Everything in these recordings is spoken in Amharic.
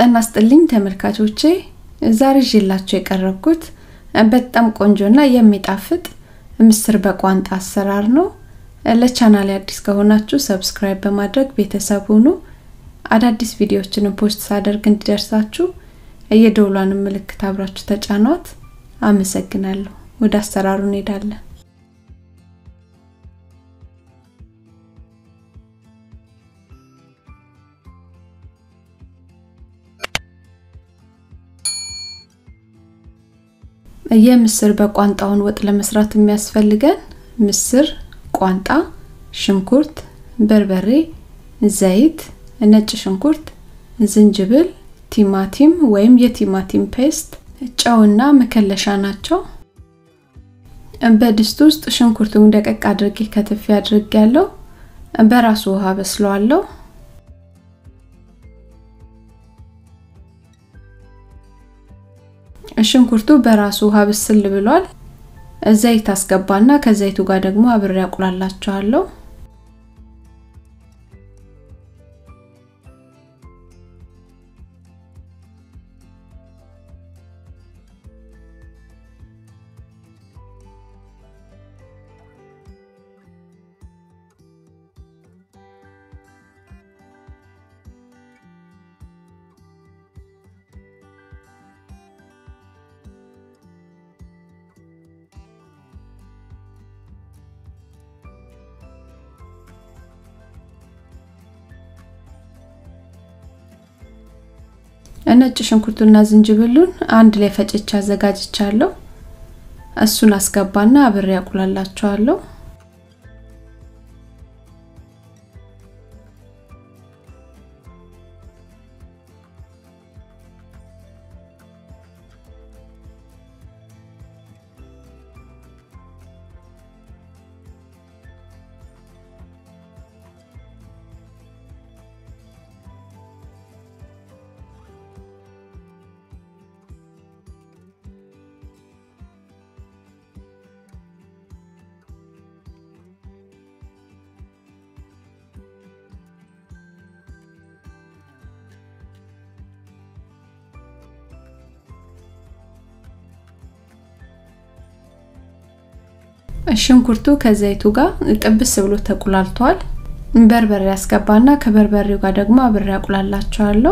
ጤና ይስጥልኝ ተመልካቾቼ፣ ዛሬ ይዤላችሁ የቀረብኩት በጣም ቆንጆና የሚጣፍጥ ምስር በቋንጣ አሰራር ነው። ለቻናሌ አዲስ ከሆናችሁ ሰብስክራይብ በማድረግ ቤተሰብ ሁኑ። አዳዲስ ቪዲዮዎችንም ፖስት ሳደርግ እንዲደርሳችሁ የደውሏን ምልክት አብራችሁ ተጫኗት። አመሰግናለሁ። ወደ አሰራሩ እንሄዳለን። የምስር በቋንጣውን ወጥ ለመስራት የሚያስፈልገን ምስር፣ ቋንጣ፣ ሽንኩርት፣ በርበሬ፣ ዘይት፣ ነጭ ሽንኩርት፣ ዝንጅብል፣ ቲማቲም ወይም የቲማቲም ፔስት፣ ጨውና መከለሻ ናቸው። በድስት ውስጥ ሽንኩርቱን ደቀቅ አድርጌ ከትፌ አድርጌ ያለው በራሱ ውሃ በስለዋለሁ። ሽንኩርቱ በራሱ ውሃ ብስል ብሏል። ዘይት አስገባና ከዘይቱ ጋር ደግሞ አብሬ አቁላላቸዋለሁ። ነጭ ሽንኩርቱና ዝንጅብሉን አንድ ላይ ፈጭቼ አዘጋጅቻለሁ። እሱን አስገባና አብሬ አቁላላቸዋለሁ። ሽንኩርቱ ከዘይቱ ጋር ጥብስ ብሎ ተቁላልቷል። በርበሬ ያስገባና ከበርበሬው ጋር ደግሞ አብሬ አቁላላቸዋለሁ።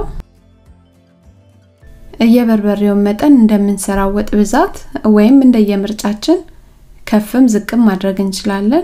የበርበሬውን መጠን እንደምንሰራው ወጥ ብዛት ወይም እንደየምርጫችን ከፍም ዝቅም ማድረግ እንችላለን።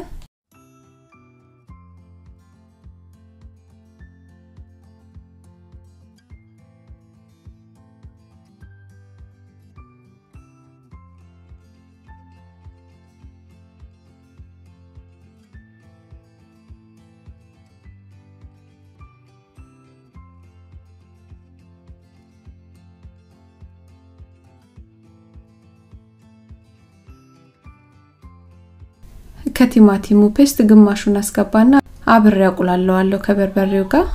ከቲማቲሙ ፔስት ግማሹን አስገባና አብሬ አቁላለዋለሁ ከበርበሬው ጋር።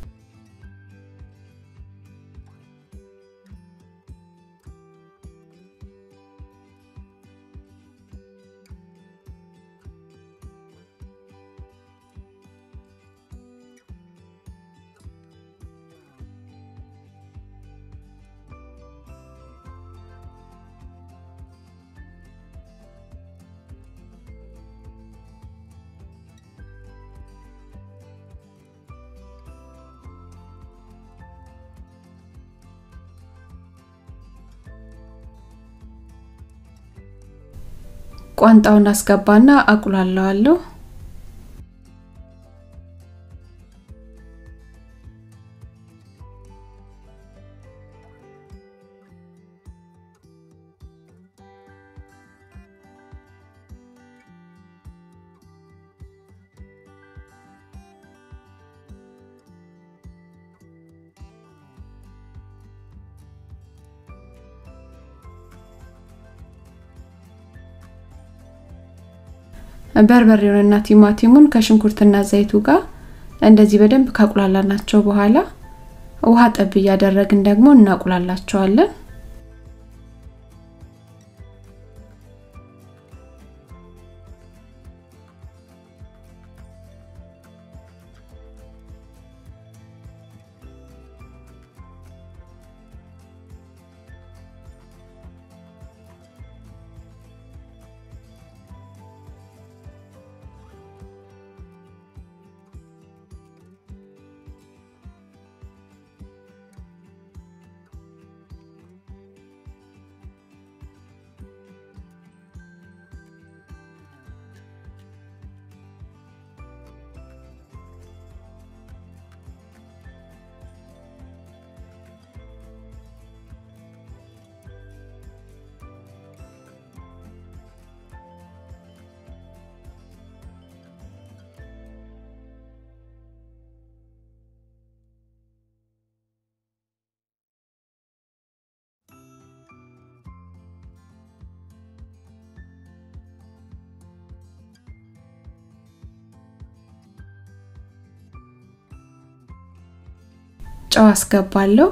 ቋንጣውን አስገባና አቁላለዋለሁ። በርበሬውንና ቲማቲሙን ከሽንኩርትና ዘይቱ ጋር እንደዚህ በደንብ ካቁላላናቸው በኋላ ውሃ ጠብ እያደረግን ደግሞ እናቁላላቸዋለን። ጨው አስገባለሁ።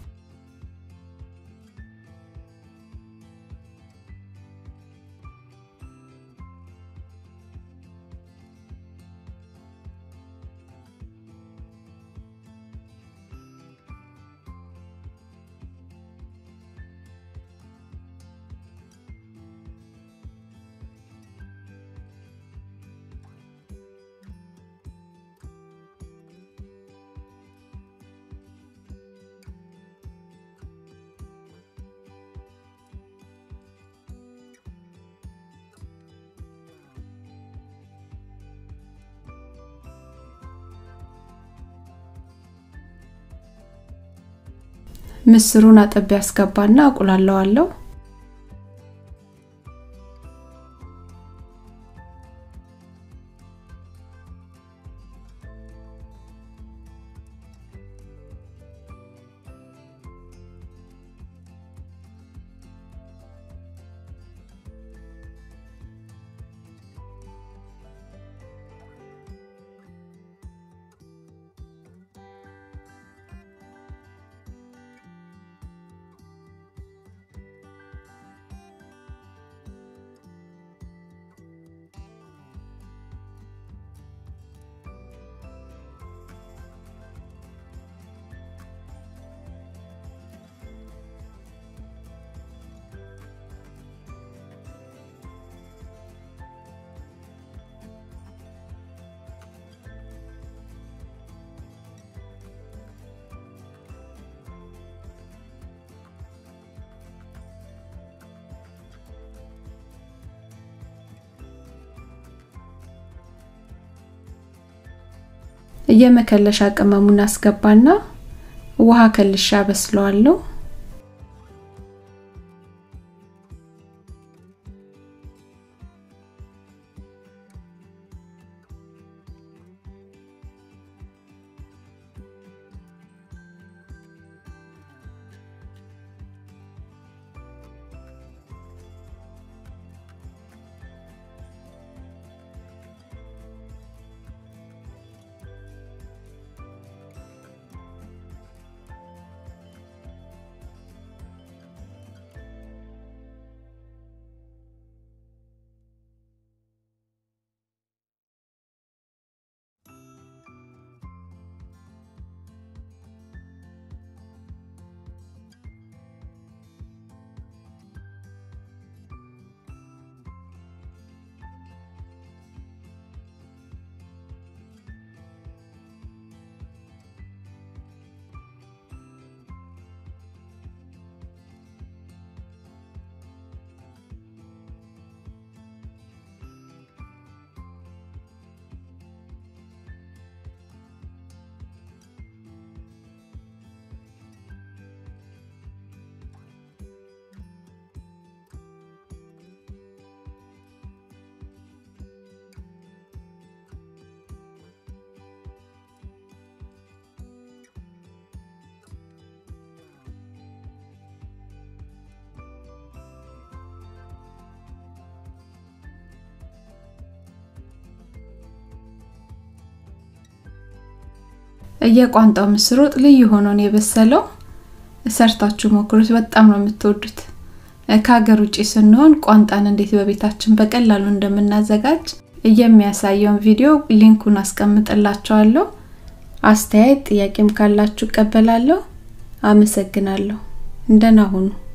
ምስሩን አጥቤ አስገባና አቁላለዋለሁ። የመከለሻ ቅመሙን አስገባና ውሃ ከልሻ በስለዋለሁ። የቋንጣው ምስር ወጥ ልዩ ሆኖ ነው የበሰለው። ሰርታችሁ ሞክሩት፣ በጣም ነው የምትወዱት። ከሀገር ውጭ ስንሆን ቋንጣን እንዴት በቤታችን በቀላሉ እንደምናዘጋጅ የሚያሳየውን ቪዲዮ ሊንኩን አስቀምጥላችኋለሁ። አስተያየት ጥያቄም ካላችሁ እቀበላለሁ። አመሰግናለሁ። እንደና ሁኑ።